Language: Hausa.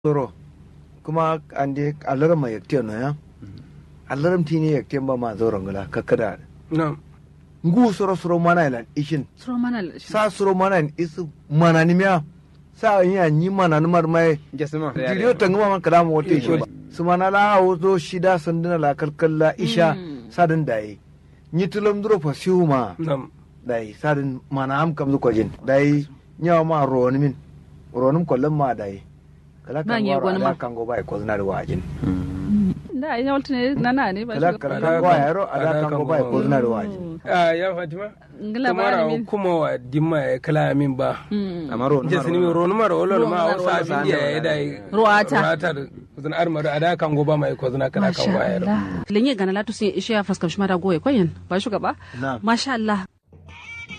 soro kuma ande alaram ma yakte no ya alaram tini yakte ba ma zoro ngala kakada Na'am. ngu soro soro mana ilan ishin Suro mana la- sa soro mana in isu mana ni miya sa yin ya nyi mana ni mar mai Jasima. diriyo tanguma man kada mo wote shi ba su mana la wuzo shida sanduna la kalkalla isha sadin dai nyi tulum duro fa siuma Na'am. dai sadin mana am kam ko jin dai nyawa ma roni min ronim kollum ma dai kala Ba kan nye waro gona ala ma. kan go bai ko zina da wajin Da ina walta ne nana ne ba kala shugaba. kala kan go yaro ala kan go bai ko zina da wajin Ah, ya Fatima. Ngila ba Kamara min. kuma wa dimma ya kala min ba. Mm. amaro Jesi ni ronu mara wala ma Ro- wasa ro- abin ya ya dai. Ruwata. Ruwata da zan armar ada kan goba mai ko zana kala kan Masha wayar. Allah. Lenye gana latu sun ishe ya fuskar shi mara goye koyin ba shugaba. Na'am. Masha Allah.